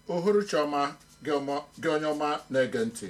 uhuruchi ọma gị ọma- gị onye ọma na-ege ntị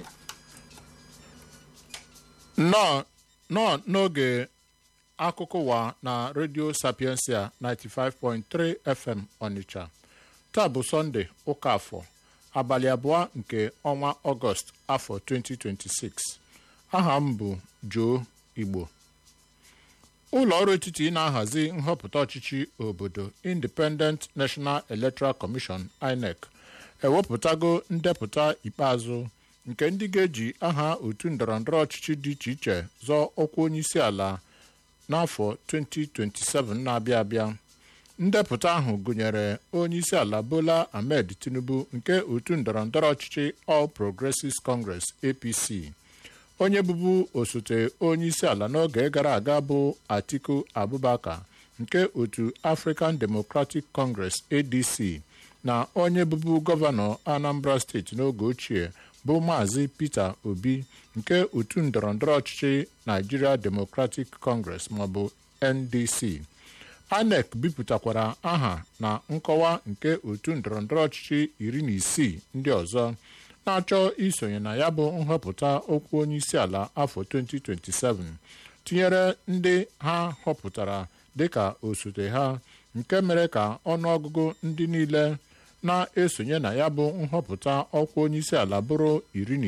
nnọọ nọọ n'oge akụkọ ụwa na redio sapiensia 95.3 fm onitsha taa bụ sọnde ụka afọ abalị abụọ nke ọnwa ọgọst afọ 2026 aha m bụ Joe Igbo ụlọ ọrụ etiti na-ahazi nhọpụta ọchịchị obodo Independent National Electoral Commission INEC ewepụtago ndepụta ikpeazụ nke ndị ga-eji aha otu ndọrọndọrọ ọchịchị dị iche iche zọọ ọkwa onyeisi ala n'afọ 2027 na-abịa abịa ndepụta ahụ gụnyere onyeisi ala Bola Ahmed Tinubu nke otu ndọrọndọrọ ọchịchị All Progressives Congress APC onye bụbu osote onyeisi ala n'oge gara aga bụ Atiku Abubakar nke otu African Democratic Congress ADC na onye bụbu gọvanọ Anambra steeti n'oge ochie bụ Maazị Peter Obi nke otu ndọrọndọrọ ọchịchị Nigeria Democratic Congress maọbụ NDC INEC bipụtakwara aha na nkọwa nke otu ndọrọndọrọ ọchịchị iri na isii ndị ọzọ na-achọ isonye na ya bụ nhọpụta okwu onyeisi ala afọ 2027 tinyere ndị ha họpụtara dịka osote ha nke mere ka ọnụọgụgụ ndị niile na-esonye na ya bụ nhọpụta ọkwa onyeisi ala bụrụ iri na